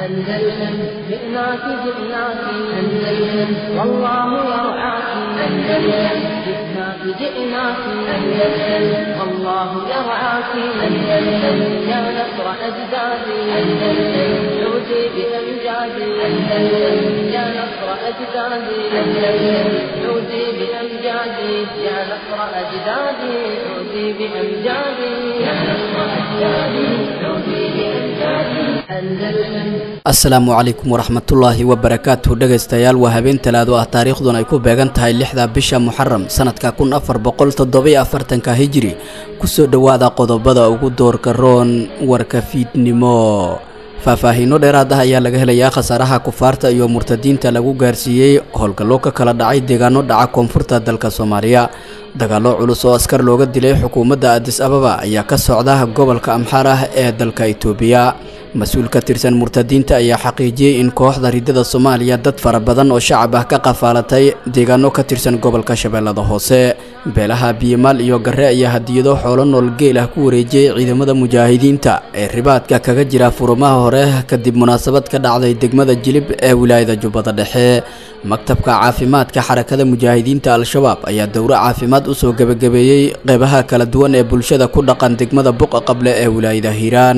أندلسن جئناك جئناك أندلسن والله يرعاك أندلسن جئناك جئناك أندلسن والله يرعاك أندلسن يا نصر أجدادي أندلسن عودي بأمجادي أندلسن يا نصر أجدادي أندلسن عودي بأمجادي يا نصر أجدادي عودي بأمجادي يا نصر أجدادي عودي بأمجادي أندلسن asalaamu calaykum waraxmatullaahi wabarakaatuhu dhegaystayaal waa habeen talaado ah taariikhdun ay ku beegan tahay lixda bisha muxaram sanadka kun afar boqol toddobiyo afartanka hijiri kusoo dhowaada qodobada ugu doorka roon warka fiidnimo faahfaahiino dheeraad ah ayaa laga helayaa khasaaraha kufaarta iyo murtadiinta lagu gaarsiiyey howlgallo ka kala dhacay deegaano dhaca koonfurta dalka soomaaliya dagaallo culus oo askar looga dilay xukuumadda adis ababa ayaa ka socda gobolka amxaar ah ee dalka itoobiya mas-uul ka tirsan murtadiinta ayaa xaqiijiyey in kooxda ridada soomaaliya dad fara badan oo shacab ah ka qafaalatay deegaano ka tirsan gobolka shabeellada hoose beelaha biyimaal iyo garre ayaa hadiyado xoolo nool geel ah ku wareejiyey ciidamada mujaahidiinta ee ribaadka kaga jira furumaha hore kadib munaasabad ka dhacday degmada jilib ee wilaayada jubbada dhexe maktabka caafimaadka xarakada mujaahidiinta al-shabaab ayaa dowro caafimaad usoo gebagabeeyey qeybaha kala duwan ee bulshada ku dhaqan degmada buqa qable ee wilaayada hiiraan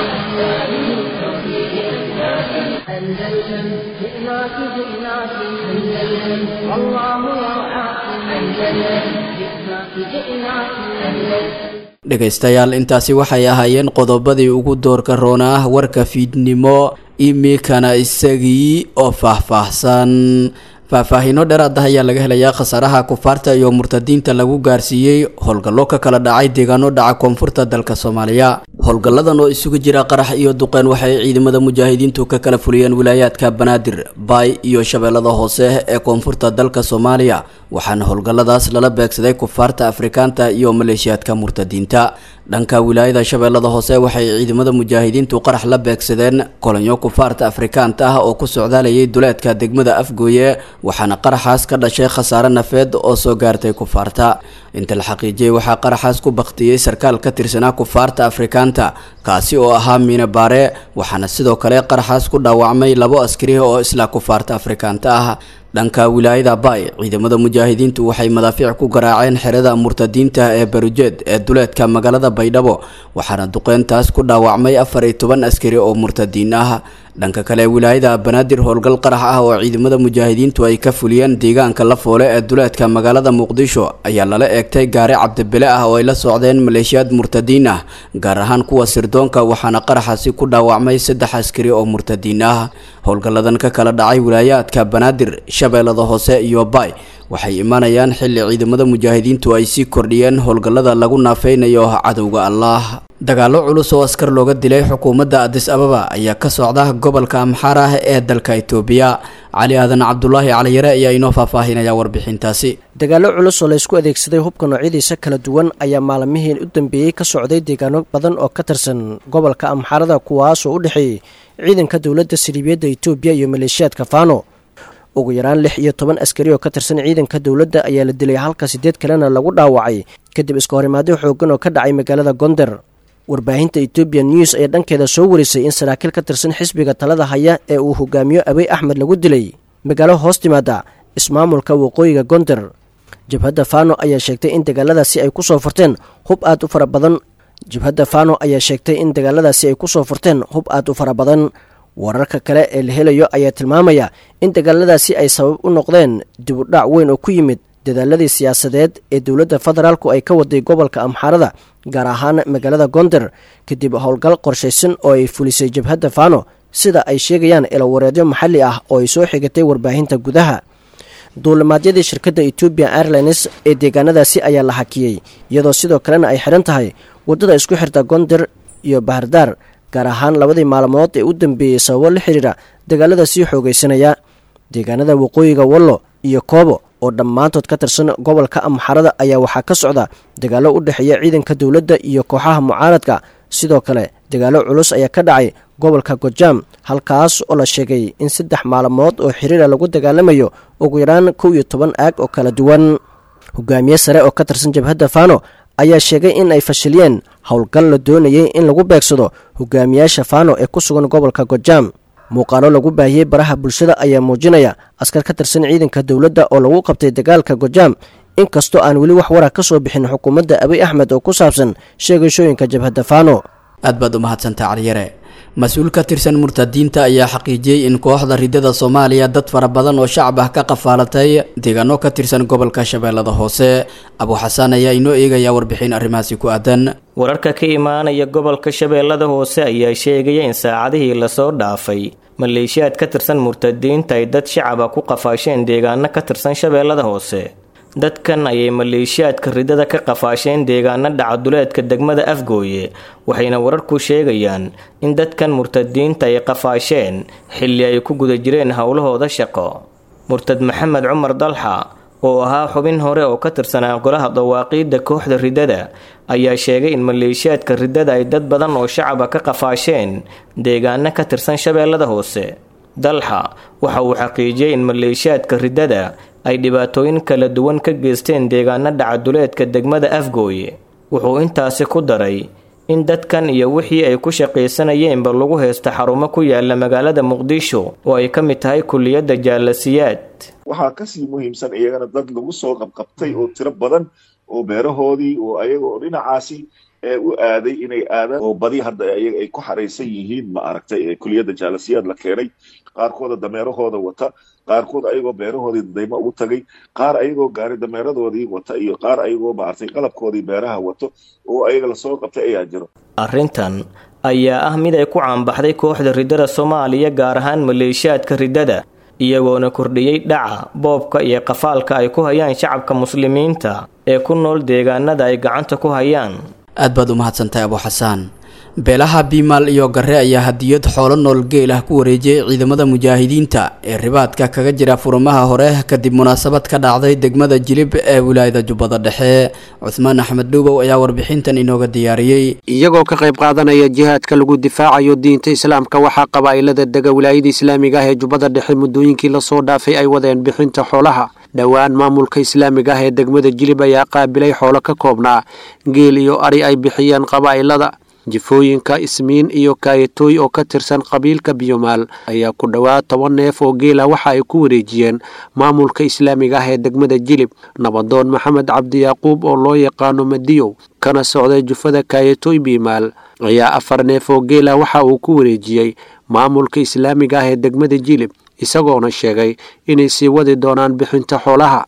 أندلسن جئناك جئناك أندلسن والله يرعاك أندلسن جئناك جئناك أندلسن dhegaystayaal intaasi waxay ahaayeen qodobadii ugu doorka roona ah warka fiidnimo imikana isagii oo faahfaahsan faahfaahiino dheeraad ah ayaa laga helayaa khasaaraha kufaarta iyo murtadiinta lagu gaarsiiyey howlgallo ka kala dhacay deegaano dhaca koonfurta dalka soomaaliya howlgalladan oo isugu jira qarax iyo duqeen waxay ciidamada mujaahidiintu ka kala fuliyeen wilaayaadka banaadir baay iyo shabeellada hoose ee koonfurta dalka soomaaliya waxaana howlgalladaas lala beegsaday kufaarta afrikaanta iyo maleeshiyaadka murtadiinta dhanka wilaayada shabeellada hoose waxay ciidamada mujaahidiintu qarax la beegsadeen kolonyo kufaarta afrikaanta ah oo ku socdaalayay duleedka degmada afgooye waxaana qaraxaas ka dhashay khasaare nafeed oo soo gaartay kufaarta inta la xaqiijiyey waxaa qaraxaas ku baktiyey sarkaal ka tirsanaa kufaarta afrikaanta kaasi oo ahaa miine baare waxaana sidoo kale qaraxaas ku dhaawacmay labo askari oo isla kufaarta afrikaanta ah dhanka wilaayada baay ciidamada mujaahidiintu waxay madaafiic ku garaaceen xerada murtadiinta ee barujeed ee duleedka magaalada baydhabo waxaana duqeyntaas ku dhaawacmay afar iyo toban askari oo murtadiin ah dhanka kale wilaayada banaadir howlgal qarax ah oo ciidamada mujaahidiintu ay ka fuliyeen deegaanka la foole ee duleedka magaalada muqdisho ayaa lala eegtay gaari cabdibile ah oo ay la socdeen maleeshiyaad murtadiin ah gaar ahaan kuwa sirdoonka waxaana qaraxaasi ku dhaawacmay saddex askari oo murtadiin ah howlgalladan ka kala dhacay wilaayaadka banaadir shabeellada hoose iyo baay waxay imaanayaan xilli ciidamada mujaahidiintu ay sii kordhiyeen howlgallada lagu naafeynayo cadowga allah dagaallo culus oo askar looga dilay xukuumadda adis ababa ayaa ka socda gobolka amxaar ah ee dalka itoobiya cali aadan cabdulaahi caliyare ayaa inoo faahfaahinaya warbixintaasi dagaallo culus oo laysku adeegsaday hubka noocyadiisa kala duwan ayaa maalmihii u dambeeyey ka socday deegaano badan oo ka tirsan gobolka amxaarada kuwaasoo u dhexeeyey ciidanka dowladda saliibiyadda itoobiya iyo maleeshiyaadka faano ugu yaraan lix iyo toban askari oo ka tirsan ciidanka dowladda ayaa la dilay halka siddeed kalena lagu dhaawacay kadib iska horimaadyo xooggan oo ka dhacay magaalada gonder warbaahinta etoobiya news ayaa dhankeeda soo warisay in saraakiil ka tirsan xisbiga talada haya ee uu hogaamiyo abiy axmed lagu dilay magaalo hoos timaada ismaamulka waqooyiga gonder jabhadda fano ayaa sheegtay in dagaaladaasi ay kusoo furteen hub aad u fara badan jabhadda fano ayaa sheegtay in dagaaladaasi ay kusoo furteen hub aad u fara badan wararka kale ee la helayo ayaa tilmaamaya in dagaaladaasi ay sabab u noqdeen dibudhac weyn oo ku yimid dadaaladii siyaasadeed ee dowladda federaalku ay ka waday gobolka amxaarada gaar ahaan magaalada gonder kadib howlgal qorshaysan oo ay fulisay jabhadda fano sida ay sheegayaan elowareedyo maxalli ah oo ay soo xigatay warbaahinta gudaha duulimaadyadii shirkadda etoobiya airlines ee deegaanadaasi ayaa la hakiyey iyadoo sidoo kalena ay xidhan tahay waddada isku xirta gonder iyo bahardaar gaar ahaan labadii maalmood ee u dambeeyey sababo la xiriira dagaalada sii xoogaysanaya deegaanada waqooyiga wallo iyo koobo oo dhammaantood ka tirsan gobolka amxarada ayaa waxaa ka socda dagaallo u dhexeeya ciidanka dowladda iyo kooxaha mucaaradka sidoo kale dagaallo culus ayaa ka dhacay gobolka gojaam halkaas oo la sheegay in saddex maalmood oo xiriira lagu dagaalamayo ugu yaraan kow iyo toban aag oo kala duwan hogaamiye sare oo ka tirsan jabhadda fano ayaa sheegay in ay fashiliyeen howlgal la doonayay in lagu beegsado hogaamiyaasha fano ee ku sugan gobolka gojaam muuqaalo lagu baahiyey baraha bulshada ayaa muujinaya askar ka tirsan ciidanka dowladda oo lagu qabtay dagaalka gojaam inkastoo aan weli wax wara ka soo bixin xukuumadda abiy axmed oo ku saabsan sheegashooyinka jabhadda faano aad baad u mahadsanta caliyare mas-uul ka tirsan murtadiinta ayaa xaqiijiyey in kooxda ridada soomaaliya dad fara badan oo shacab ah ka qafaalatay deegaano ka tirsan gobolka shabeellada hoose abuuxasaan ayaa inoo eegaya warbixin arrimahaasi ku aadan wararka ka imaanaya gobolka shabeellada hoose ayaa sheegaya in saacadihii lasoo dhaafay maleeshiyaad ka tirsan murtadiinta ay dad shacaba ku qafaasheen deegaano ka tirsan shabeellada hoose dadkan ayay maleeshiyaadka ridada ka qafaasheen deegaano dhacaduleedka degmada afgooye waxayna wararku sheegayaan in dadkan murtadiinta ay qafaasheen xilli ay ku guda jireen howlahooda shaqo murtad maxamed cumar dalxa oo ahaa xubin hore oo ka tirsanaa golaha dawaaqiidda kooxda ridada ayaa sheegay in maleeshiyaadka ridada ay dad badan oo shacaba ka qafaasheen deegaano ka tirsan shabeellada hoose dalxa waxa uu xaqiijiyey in maleeshiyaadka ridada ay dhibaatooyin kala duwan ka geysteen deegaano dhacaduleedka degmada afgooye wuxuu intaasi ku daray in dadkan iyo wixii ay ku shaqaysanayeenba lagu haysta xarumo ku yaala magaalada muqdisho oo ay ka mid tahay kuliyadda jaalasiyaad waxaa kasii muhiimsan iyagana dad lagu soo qabqabtay oo tiro badan oo beerahoodii oo ayaga oo dhinacaasi u aaday inay aadaan oo badi hadda ayaga ay ku xaraysan yihiin ma aragtay kuliyadda jaalasiyaad la keenay qaarkooda dameerahooda wata qaarkood ayagoo beerahoodii daymo ugu tagay qaar ayagoo gaari dameeradoodii wata iyo qaar ayagoo maaragtay qalabkoodii beeraha wato oo ayaga lasoo qabtay ayaa jiro arrintan ayaa ah mid ay ku caanbaxday kooxda ridada soomaaliya gaar ahaan maleeshiyaadka ridada iyagoona kordhiyey dhaca boobka iyo qafaalka ay ku hayaan shacabka muslimiinta ee ku nool deegaanada ay gacanta ku hayaan aad baad u mahadsantahay abuuxasaan beelaha biimaal iyo gare ayaa hadiyad xoolo nool geel ah ku wareejiyey ciidamada mujaahidiinta ee ribaadka kaga jira furmaha hore kadib munaasabad ka dhacday degmada jilib ee wilaayada jubbada dhexe cuhmaan axmed dhuubow ayaa warbixintan inooga diyaariyey iyagoo ka qayb qaadanaya jihaadka lagu difaacayo diinta islaamka waxaa qabaa'ilada dega wilaayada islaamiga ah ee jubbada dhexe muddooyinkii lasoo dhaafay ay wadeen bixinta xoolaha dhowaan maamulka islaamiga ah ee degmada jilib ayaa qaabilay xoolo ka koobnaa geel iyo ari ay bixiyeen qabaa'ilada jifooyinka ismiin iyo kaayatooy oo ka tirsan qabiilka biyomaal ayaa ku dhowaad toban neef oo geela waxa ay ku wareejiyeen maamulka islaamiga ah ee degmada jilib nabadoon maxamed cabdi yaaquub oo loo yaqaano madiyow kana socday jufada kaayatooy biyomaal ayaa afar neef oo geela waxa uu ku wareejiyey maamulka islaamiga ah ee degmada jilib isagoona sheegay inay sii wadi doonaan bixinta xoolaha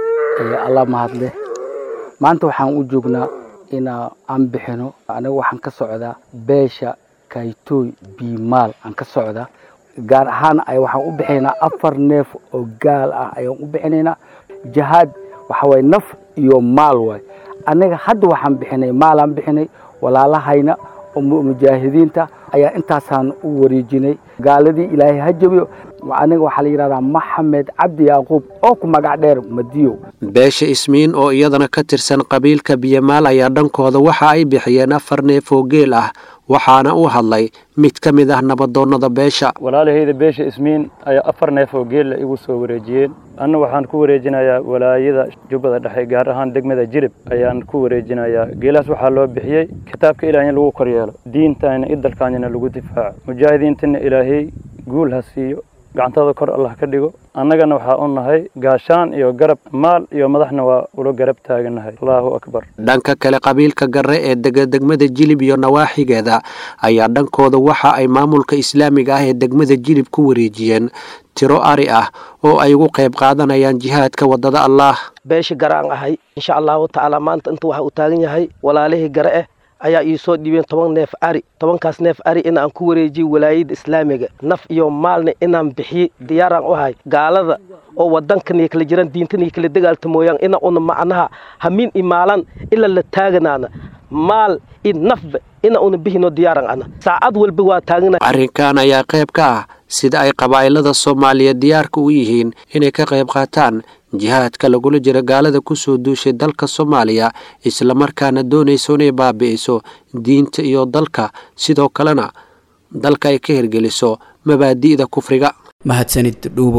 alla mahadle maanta waxaan u joognaa ina aan bixino aniga waxaan ka socdaa beesha kaytooy biimaal aan ka socdaa gaar ahaan ay waxaan u bixinaynaa afar neef oo gaal ah ayaan u bixinaynaa jihaad waxa waye naf iyo maal waay aniga hadda waxaan bixinay maalaan bixinay walaalahayna oo mujaahidiinta ayaa intaasaan u wareejinay gaaladii ilaahay ha jabiyo aniga waxaa la yidhahdaa maxamed cabdi yaaquub oo ku magac dheer madiyow beesha ismiin oo iyadana ka tirsan qabiilka biyamaal ayaa dhankooda waxa ay bixiyeen afar neef oo geel ah waxaana u hadlay mid ka mid ah nabadoonnada beesha walaalahayda beesha ismiin ayaa afar neef oo geella igu soo wareejiyeen anna waxaan ku wareejinayaa walaayada jubbada dhexe gaar ahaan degmada jirib ayaan ku wareejinayaa geelahaas waxaa loo bixiyey kitaabka ilaah in lagu koryeelo diintana i dalkaanina lagu difaaco mujaahidiintana ilaahay guul ha siiyo gacantada kor allah ka dhigo annagana waxaa u nahay gaashaan iyo garab maal iyo madaxna waa ula garab taaganahay allahu akbar dhanka kale qabiilka gare ee dega degmada jilib iyo nawaaxigeeda ayaa dhankooda waxa ay maamulka islaamiga ah ee degmada jilib ku wareejiyeen tiro ari ah oo ay ugu qayb qaadanayaan jihaadka waddada allaah beesha gare aan ahay insha allahu tacaala maanta inta waxa uu taagan yahay walaalihii gare ah ayaa ii soo dhiibeen toban neef ari tobankaas neef ari inaan ku wareejiyo walaayadda islaamiga naf iyo maalna inaan bixiye diyaaraan u ahay gaalada oo wadankan kala jiran diintan kala dagaalta mooyaan ina una macnaha hamiin i maalan ila la taaganaana maal i nafba ina una bihino diyaaran ana saacad walba waa taagana arrinkan ayaa qayb ka ah sida ay qabaa'ilada soomaaliya diyaarka u yihiin inay ka qayb qaataan jihaadka lagula jiro gaalada kusoo duushay dalka soomaaliya islamarkaana doonayso inay baabi'iso diinta iyo dalka sidoo kalena dalka ay ka hirgeliso mabaadi'da kufriga mahadsanid dhuubow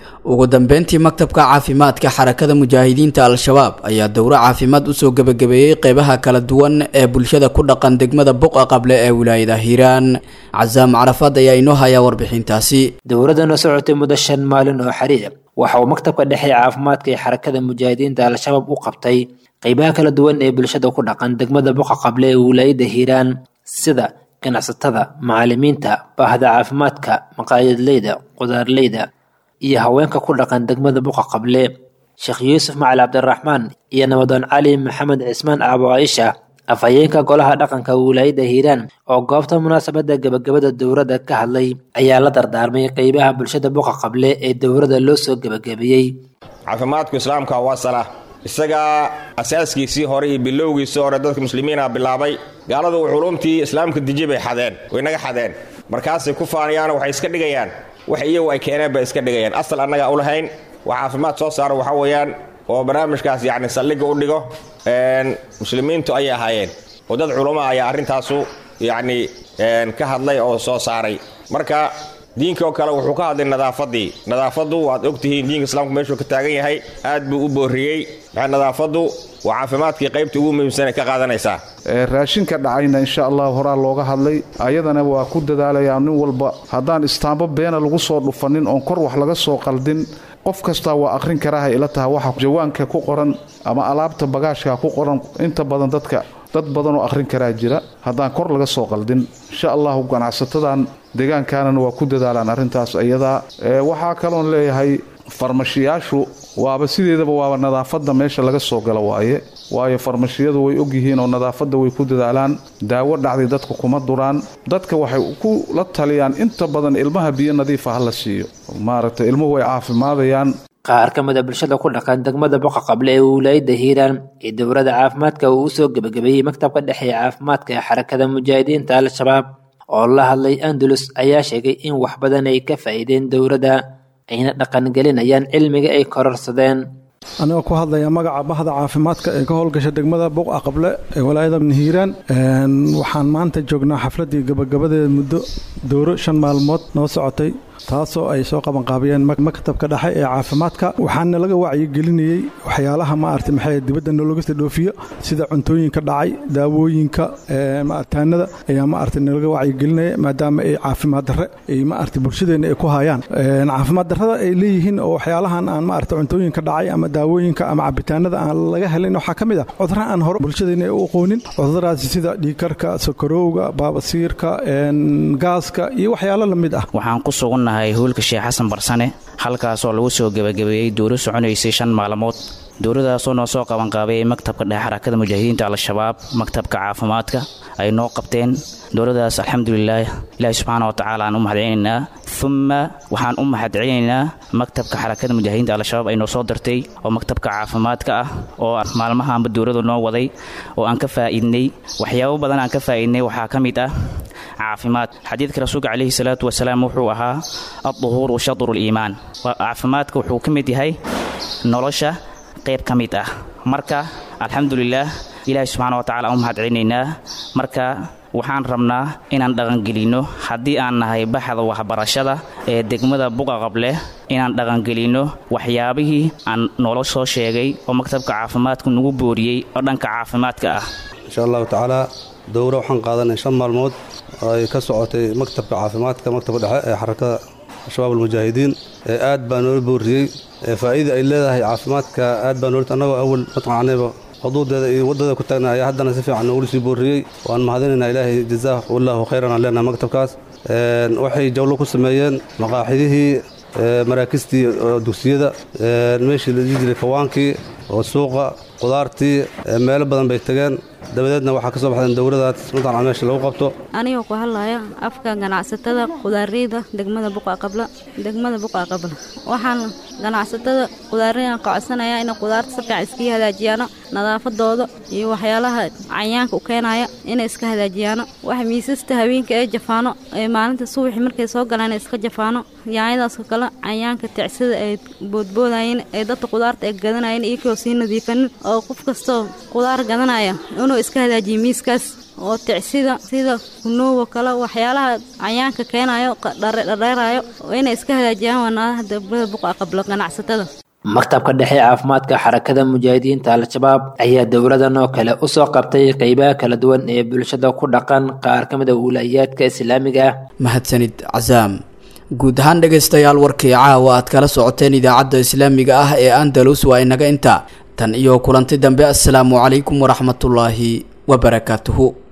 ugu dambeyntii maktabka caafimaadka xarakada mujaahidiinta al-shabaab ayaa dowro caafimaad usoo gebagabeeyey qeybaha kala duwan ee bulshada ku dhaqan degmada buqa qable ee wilaayada hiiraan casaam carafaad ayaa inoo hayaa warbixintaasi dowladana socotay muddo shan maalin oo xiriir waxa uu maktabka dhexe ee caafimaadka ee xarakada mujaahidiinta al-shabaab u qabtay qeybaha kala duwan ee bulshada ku dhaqan degmada buqa qable ee wilaayada hiiraan sida ganacsatada macalimiinta baahda caafimaadka maqaayadleyda qudaarleyda iyo haweenka ku dhaqan degmada buqa qable sheekh yuusuf macali cabdiraxmaan iyo nabadoon cali maxamed cismaan aabo caaisha afhayeenka golaha dhaqanka wilaayada hiiraan oo goobta munaasabada gebagabada dowladda ka hadlay ayaa la dardaarmay qeybaha bulshada buqa qable ee dowladda loo soo gebagabeeyey caafimaadku islaamka waa sala isagaa asaaskiisii hore iyo bilowgiisii hore dadka muslimiina bilaabay gaaladu culumtii islaamka deji bay xadeen way naga xadeen markaasay ku faanayaan waxay iska dhigayaan wax iyagu ay keeneen bay iska dhigayaan asal annaga u lahayn wax caafimaad soo saaro waxaa weeyaan oo barnaamijkaas yacni saldhigga u dhigo muslimiintu ayay ahaayeen oo dad culummaa ayaa arrintaasu yacni ka hadlay oo soo saaray marka diinka oo kale wuxuu ka hadlay nadaafaddii nadaafaddu waad ogtihiin diinka islaamku meeshuu ka taagan yahay aad buu u boorriyey nadaafaddu waa caafimaadkii qaybta ugu muhiimsanay ka qaadanaysaa raashinka dhacayna insha allah horaa looga hadlay ayadana waa ku dadaalayaa nin walba haddaan istaambo beena lagu soo dhufanin oon kor wax laga soo qaldin qof kastaa waa akhrin karaaha ila taha waxa jawaanka ku qoran ama alaabta bagaashka ku qoran inta badan dadka dad badan oo akhrin karaa jira haddaan kor laga soo qaldin insha allahu ganacsatadan deegaankaanana waa ku dadaalaan arrintaas iyadaa waxaa kaloon leeyahay farmashiyaashu waaba sideedaba waaba nadaafadda meesha laga soo gala waaye waayo farmashiyadu way ogyihiin oo nadaafadda way ku dadaalaan daawo dhacday dadka kuma duraan dadka waxay ku la taliyaan inta badan ilmaha biyo nadiifa ha la siiyo maaragtay ilmuhu way caafimaadayaan qaar ka mid a bulshada ku dhaqan degmada boqa qable ee wilaayada hiiraan ee dowladda caafimaadka uu usoo gebagabeeyey maktabka dhexe ee caafimaadka ee xarakada mujaahidiinta al-shabaab oo la hadlay andalus ayaa sheegay in wax badan ay ka faa'iideen dowladda ayna dhaqangelinayaan cilmiga ay kororsadeen anigoo ku hadlaya magaca bahda caafimaadka ee ka howlgasha degmada buqa qable ee walaayada hiiraan waxaan maanta joognaa xafladii gabagabadeeda muddo dowro shan maalmood noo socotay taasoo ay soo qabanqaabiyeen maktabka dhexe ee caafimaadka waxaana laga wacyigelinayey waxyaalaha maarata maxay dibadda nologasta dhoofiyo sida cuntooyinka dhacay daawooyinka taanada ayaa maarata nalaga wacyigelinaya maadaama ay caafimaad darre ay maarata bulshadeena ay ku hayaan caafimaad darrada ay leeyihiin oo waxyaalahan aan maarata cuntooyinka dhacay ama daawooyinka ama cabitaanada aan laga helin waxaa ka mid ah cudurra aan hore bulshadeena u aqoonin cuduradaasi sida dhiigkarka sokorowga baabasiirka gaaska iyo waxyaalo lamid ah waxaan ku sugunnahay hoolka sheekh xasan barsane halkaasoo lagu soo gebagabeeyey dowro soconaysay shan maalmood dowladaasoo noo soo qabanqaabayay maktabka dhexe xarakada mujaahidiinta al-shabaab maktabka caafimaadka ay noo qabteen dowladaas alxamdulilaah ilaahi subxaana wa tacaala aan u mahadcelinaynaa uma waxaan u mahadcelinaynaa maktabka xarakada mujaahidiinta al-shabaab ay noo soo dirtay oo maktabka caafimaadka ah oo maalmahaanba dowladu noo waday oo aan ka faa'iidnay waxyaabo badan aan ka faa'iidnay waxaa ka mid ah caafimaad xadiidka rasuulka calayhi salaatu wasalaam wuxuu ahaa adduhuuru shadru liimaan caafimaadka wuxuu ka mid yahay nolosha qayb ka mid ah marka alxamdulilaah ilaahi subxaana wa tacala aan u mahadcelinaynaa marka waxaan rabnaa inaan dhaqangelinno haddii aan nahay baxda waxbarashada ee degmada buqa qable inaan dhaqangelinno waxyaabihii aan noola soo sheegay oo maktabka caafimaadku nagu booriyey oo dhanka caafimaadka ah insha allahu tacaala dowro waxaan qaadanay shan maalmood oo ay ka socotay maktabka caafimaadka maktabka dhexe ee xarakada shabaab almujaahidiin ee aad baa noola booriyey ee faa'iida ay leedahay caafimaadka aad baa noola annagoo awal matqacanayba xuduudeeda iyo waddada ku taagna ayaa haddana si fiican noogula sii booriyey waan mahadinaynaa ilaahay jazaah wallaahu khayran aan leenahay maktabkaas waxay jawlo ku sameeyeen maqaaxidihii maraakistii dugsiyada meeshii la dhihi jiray kawaankii oo suuqa qudaartii meelo badan bay tageen dabadeedna waxaa ka soo baxdeen dowladaas mataqan meesha lagu qabto anigoo ku hadlaya afka ganacsatada qudaareyda degmada buqa qabla degmada buqa qabla waxaan ganacsatada qudaareyda codsanayaa inay qudaarta si fiican iska hagaajiyaano nadaafadooda iyo waxyaalaha cayaanka u keenaya inay iska hagaajiyaano waxa miisasta haweenka ee jafaano ee maalinta subaxi markay soo galaan iska jafaano yaanyadaasoo kale cayaanka ticsida ay boodboodayeen ee dadka qudaarta ay gadanayeen iyagoo sii nadiifanin oo qof kastoo qudaar gadanaya inuu iska hagaajiyo miiskaas oo ticsida sida kunoogo kale waxyaalaha cayaanka keenayo dhardheerayo oo inay iska hagaajiyaan wanaadaha degmada buqa qablo ganacsatada maktabka dhexe caafimaadka xarakada mujaahidiinta al-shabaab ayaa dowladan oo kale usoo qabtay qeybaha kala duwan ee bulshada ku dhaqan qaar ka mid a wilayaadka islaamiga ah mahadsanid casaam guud ahaan dhegaystayaal warkii caawa aad kala socoteen idaacadda islaamiga ah ee andalus waa inaga inta tan iyo kulanti dambe assalaamu calaykum waraxmatullaahi wabarakaatuhu